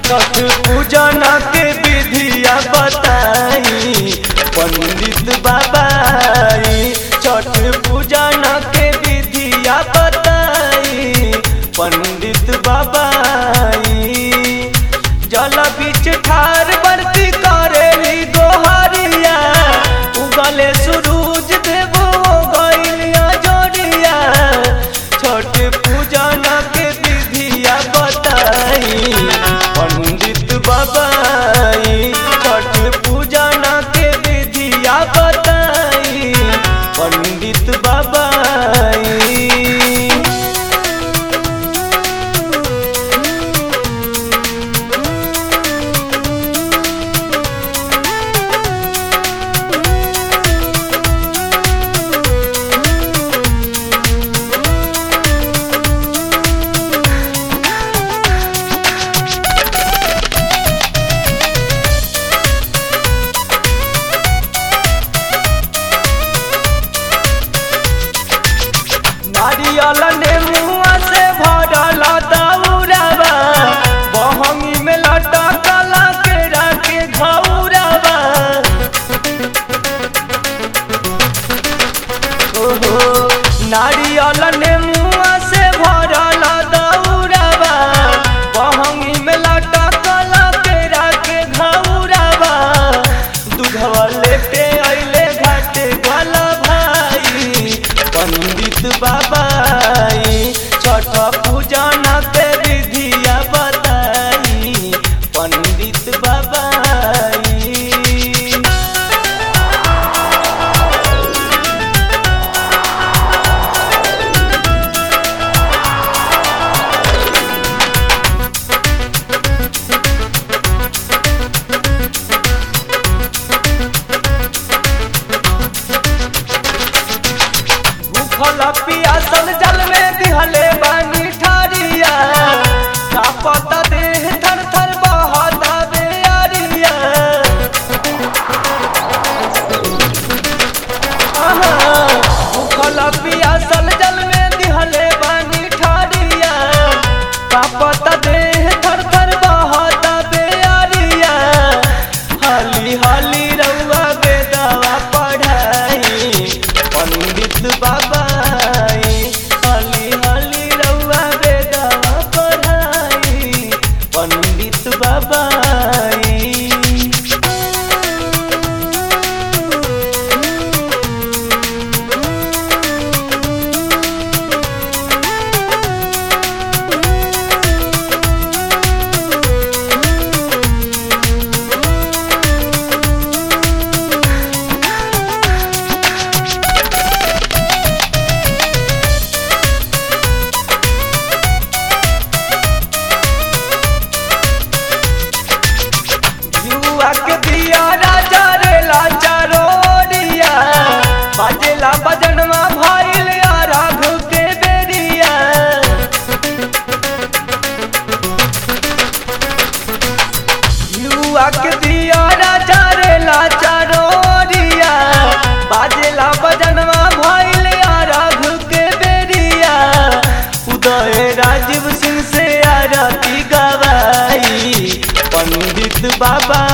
छठ पूजन के विधिया बताई पंडित बाबाई छठ पूजन के विधिया बताई पंडित बाबाई जल बीच ठार बरती करेली गोहरिया उगले सूरज देव हो गइलिया जोड़िया छठ पूजन के विधिया बताई पंडित बाबाई छठ पूजन के विधिया बताई पंडित बाबाई नारियल ने मुआ से भरल दौड़ावा बहंगी में लटकल केरा के घौरावा ओहो नारियल ने मुआ से भरल दौड़ावा बहंगी में लटकल केरा के घौरावा दूधवा लेके अइले घाटे गल भाई पंडित बाबाई छठ पूजन के विधिया बताई पंडित बाबाई भूखल पियासल जल में दिहले बानी ठारिया कापत देह थर थर बहत बेअरिया आहा, भूखल पियासल जल में दिहले बानी ठारिया कापत देह थर थर बहत बेअरिया हाली हाली रउआ बेदवा पढ़ाई पंडित बाबाई हली हली रउआ बेदवा पढ़ाई पंडित बाबाई युवा के दिया राजा रे लाचा रोडिया बाजेला बजनवा भइल राघु के बेरिया युवा के दिया राजा रे लाचा रोडिया बाजेला बजनवा भइल राघु के बेरिया उदय राजीव सिंह से आरती गवाई पंडित बाबा